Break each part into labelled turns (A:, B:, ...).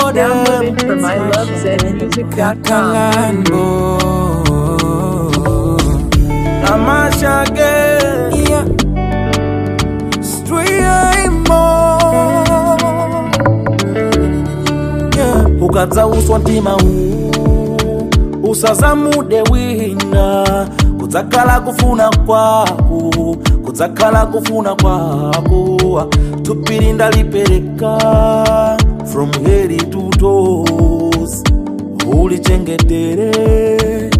A: Download it from ilovezmusic.com.
B: Kalango Amashage yeah. yeah. ukadzauswa mtima huu usazamude wina kudzakhala kufuna kwako kudzakhala kufuna kwako tupiri ndalipereka from head to toes ulichengetere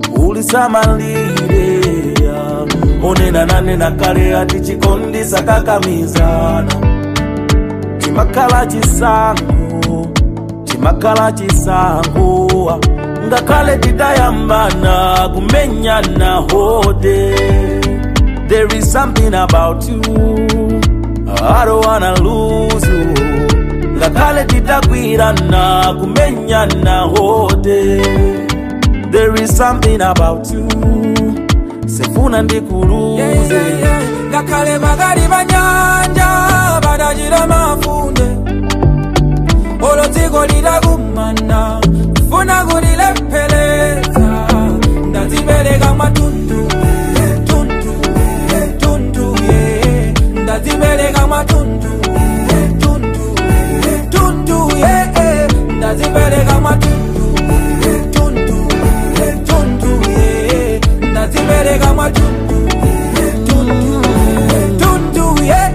B: ulisamalire onena nanena kale ati chikondi sakakamizana chimakhala chisango chimakhala chisango ngakhale titayambana kumenyana hode there is something about you I don't wanna lose you ngakhale titakwirana kumenyana hode there is something about you sefuna ndikuluze
C: ngakhale bakali banyanja badajira mafunde olo dziko lidakumana funa kulilepheleza ndazibereka matundu tundu tundu ye ndazibereka matundu tundu tundu ye ndazibereka matundu tundu tundu ye ndazibereka matundu tundu tundu ye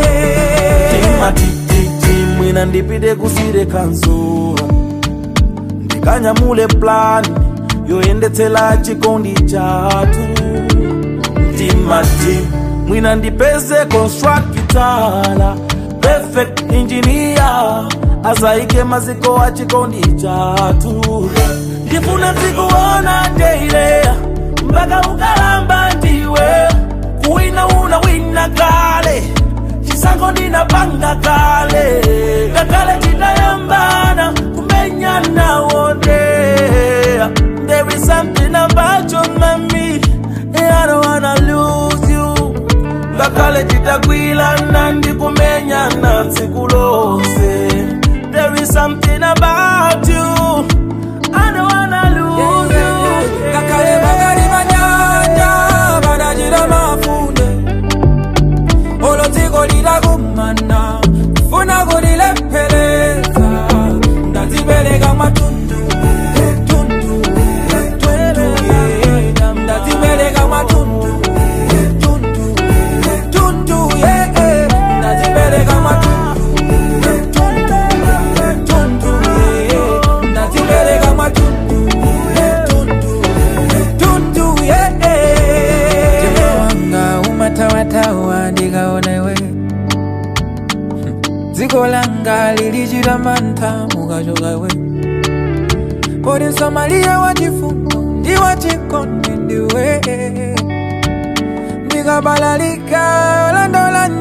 B: timatititi mwina ndipite kusire kanzura ndikanyamule plani yoyendetsela chikondi chatu mtimati mwina ndipeze konstrakitala perfect engineer azaike maziko a chikondi chatu ndifuna ndikuona deileya mpaka ukalamba ndiwe kuwina una wina kale chisango ndinapanga kale kakale titayambana kumenyana wonde there is something about you mami I don't wanna lose you ngakale titakwilana ndikumenyana tsiku lonse there is something about you I don't wanna lose you
C: ngakhale bakali banyanja badajira mafunde olo dziko lidakumana funa kulilepheleza ndazibereka matundu tundu tundu ye ndazibereka matundu tundu tundu ye ndazibereka matundu tundu tundu ye ndazibereka matundu tundu tundu ye wanga umatawatawa ndikaonewe dziko langa lilichita mantha mukachokawe poti msamaliya wachifundo ndi wachikondi ndiwe ndikabalalika olandola